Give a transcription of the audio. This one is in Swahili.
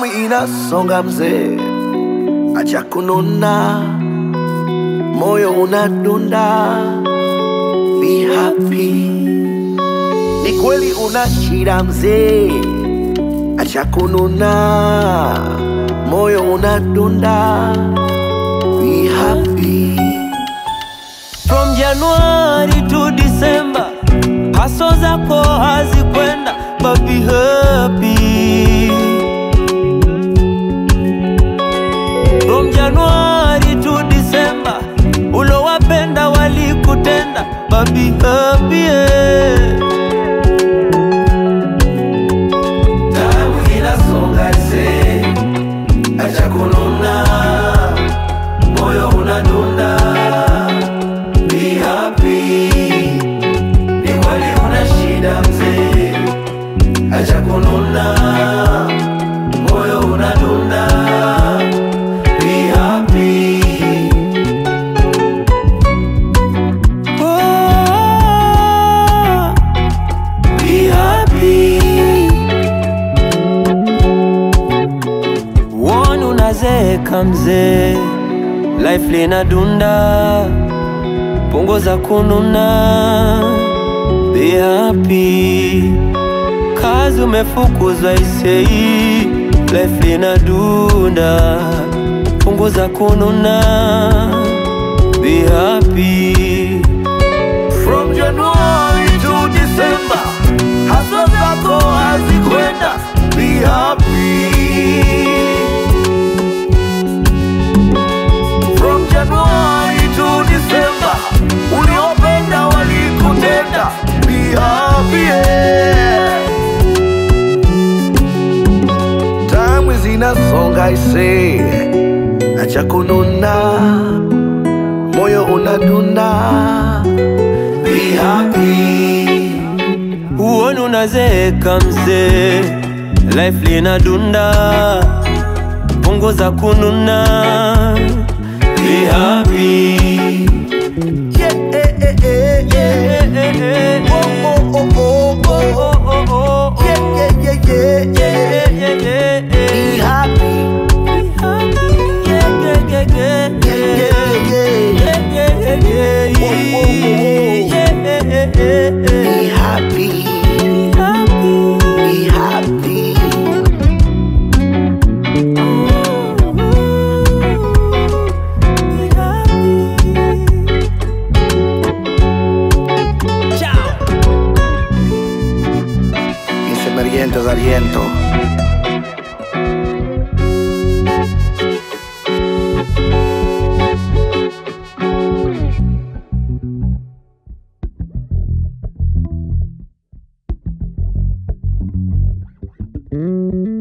Damu inasonga mzee, acha kununa, moyo unadunda, be happy. Ni kweli una shida mzee, acha kununa, moyo unadunda, be happy. From January to December, haso zako hazikwenda, but be happy. From January to December, ulowapenda walikutenda, but be happy. yeah. Damu inasonga mzee, acha kununa, moyo unadunda, be happy. Ni kweli una shida mzee, acha kununa, moyo unadunda, be happy. Oh, Be happy. One unazeeka mzee, life linadunda, punguza kununa, be happy. Kazi umefukuzwa isei, life linadunda, punguza kununa, be happy. From January to December, hustle zako hazikwenda, be happy. From January to December, uliopenda walikutenda, be happy. yeah. Time zinasonga ise, acha kununa, moyo unadunda, be happy. Uone unazeeka mzee, life linadunda, punguza kununa, be happy. Yeah, eh, eh, eh, yeah. Oh, oh, oh, oh, oh. Yeah, yeah, yeah, yeah, yeah. Be happy. Yeah, yeah, yeah, yeah. Be happy. Be happy. Ese meriento es aliento. Ciao.